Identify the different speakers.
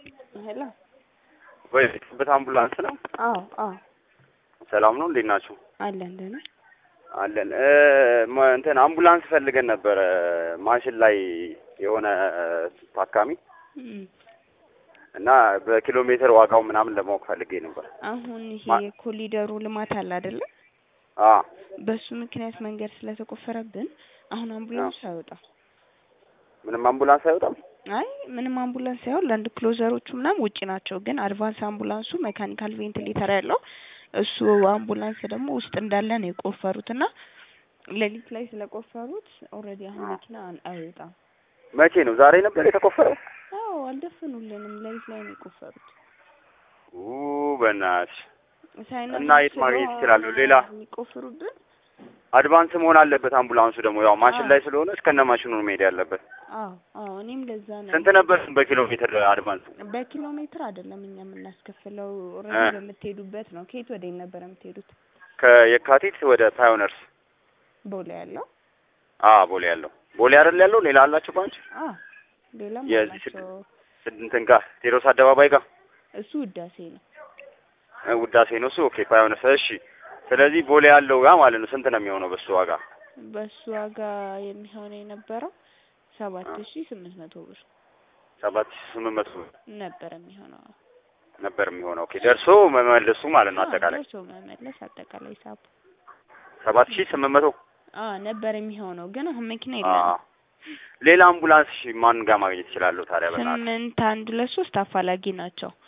Speaker 1: ሄሎ
Speaker 2: ወይ በት አምቡላንስ ነው።
Speaker 1: አዎ አዎ
Speaker 2: ሰላም ነው። እንዴት ናችሁ?
Speaker 1: አለን ደህና
Speaker 2: አለን እ ማ- እንትን አምቡላንስ ፈልገን ነበረ ማሽን ላይ የሆነ ታካሚ
Speaker 1: እም።
Speaker 2: እና በኪሎ ሜትር ዋጋው ምናምን ለማወቅ ፈልጌ ነበር።
Speaker 1: አሁን ይሄ
Speaker 2: ማ-
Speaker 1: የኮሊደሩ ልማት አለ አይደለ?
Speaker 2: አ
Speaker 1: በሱ ምክንያት መንገድ ስለተቆፈረብን አሁን አምቡላንስ አይወጣም።
Speaker 2: ምንም አምቡላንስ አይወጣም።
Speaker 1: አይ ምንም አምቡላንስ ሳይሆን ለአንድ ክሎዘሮቹ ምናምን ውጪ ናቸው፣ ግን አድቫንስ አምቡላንሱ ሜካኒካል ቬንቲሌተር ያለው እሱ አምቡላንስ ደግሞ ውስጥ እንዳለ ነው የቆፈሩት እና ሌሊት ላይ ስለቆፈሩት ኦልሬዲ አሁን መኪና አን- አይወጣም።
Speaker 2: መቼ ነው? ዛሬ ነበር የተቆፈረው?
Speaker 1: አዎ አልደፈኑልንም። ሌሊት ላይ ነው የቆፈሩት።
Speaker 2: ኡ በእናትሽ
Speaker 1: ሳይነሱ
Speaker 2: እና የት ማግኘት
Speaker 1: ስለሆነ
Speaker 2: ይችላሉ? ሌላ
Speaker 1: የሚቆፍሩብን
Speaker 2: አድቫንስ መሆን አለበት አምቡላንሱ ደግሞ ያው ማሽን
Speaker 1: አዎ።
Speaker 2: ላይ ስለሆነ እስከነ ማሽኑ ነው መሄድ ያለበት።
Speaker 1: አዎ አዎ እኔም ለዛ ነው
Speaker 2: ስንት ነበር በኪሎ ሜትር አድቫንስ?
Speaker 1: በኪሎ ሜትር አይደለም እኛ የምናስከፍለው
Speaker 2: እ።
Speaker 1: ኦልሬዲ በምትሄዱበት ነው። ከየት ወደ የት ነበር የምትሄዱት?
Speaker 2: ከየካቲት ወደ ፓዮነርስ
Speaker 1: ቦሌ ያለው
Speaker 2: አ ቦሌ ያለው ቦሌ አይደል ያለው? ሌላ አላችሁ ባንች
Speaker 1: አ ሌላም
Speaker 2: የዚህ
Speaker 1: አላቸው።
Speaker 2: እንትን ጋር ቴዎድሮስ አደባባይ ጋር
Speaker 1: እሱ ውዳሴ ነው።
Speaker 2: እ ውዳሴ ነው እሱ። ኦኬ ፓዮነርስ። እሺ ስለዚህ ቦሌ ያለው ጋር ማለት ነው ስንት ነው የሚሆነው በሱ ዋጋ?
Speaker 1: በሱ ዋጋ የሚሆነው የነበረው ሰባት ሺ ስምንት መቶ ብር
Speaker 2: ሰባት ሺህ ስምንት መቶ
Speaker 1: ነበር የሚሆነው።
Speaker 2: ነበር የሚሆነው። ኦኬ ደርሶ መመለሱ ማለት ነው
Speaker 1: አዎ፣
Speaker 2: አጠቃላይ
Speaker 1: ደርሶ መመለስ አጠቃላይ ሂሳቡ
Speaker 2: ሰባት ሺህ ስምንት መቶ
Speaker 1: አ ነበር የሚሆነው ግን አሁን መኪና
Speaker 2: አ
Speaker 1: የለንም።
Speaker 2: ሌላ አምቡላንስ እሺ ማን ጋር ማግኘት ይችላለሁ ታዲያ? በእናትህ
Speaker 1: ስምንት አንድ ሁለት ሶስት አፋላጊ ናቸው።